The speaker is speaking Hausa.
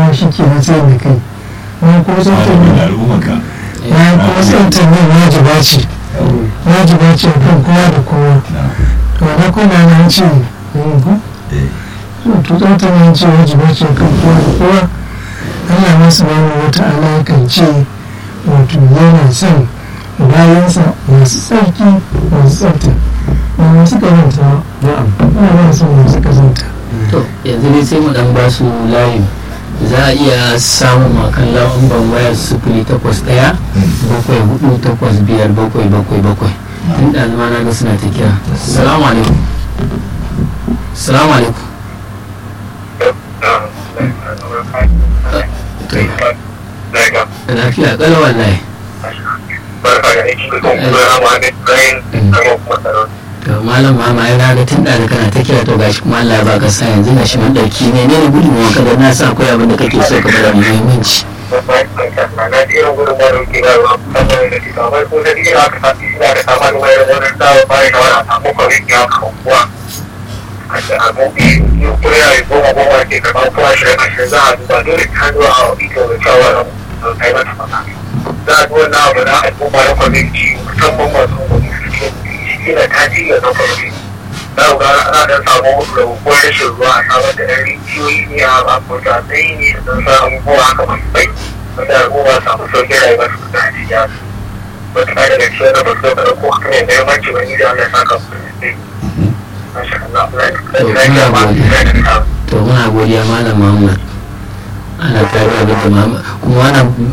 kuma shi ke na sai da kai bayan kuma tsaftar malamin nan al'ummarka bayan kuma tsaftar nan wajiba ce wajiba ce kan kowa da kowa to na kuna na ce yin ku to tsaftar nan ce wajiba ce kan kowa da kowa Allah masu bani wata alaƙar ce wato yana son bayansa masu tsarki masu tsafta ba masu kazanta ba ana ba son masu kazanta to yanzu dai sai mu dan ba su layin za a iya samun makan lambar wayar sufuri takwas ɗaya bakwai hudu takwas biyar bakwai bakwai bakwai tun da zama na ga suna ta kira salamu alaikum salamu alaikum da lafiya kala wallahi to malam mama ya raga tun da kana ta kira to gashi kuma Allah ya baka sa yanzu gashi mun dauki ne ne gudunmuwa ka da na sa akwai abin da kake so ka bada muhimmanci za a duwa na abu na al'umma na kwamiti musamman masu wani suke shi na taji ya na kwamiti za ku ga ana dan samu rabuwar rashin ruwa a samar da ɗan rijiyoyi ne a bakwai tsayi ne da don sa abubuwa haka masu bai wanda al'umma samu sauƙin rayuwa su da hajiya wata ɗaya daga cikin da ba su ɗauka ko haka ne muhimmanci wani da Allah ya saka su da ɗai. Masha Allah, Allah ya to muna godiya malam Muhammad ana tare da Muhammad kuma wannan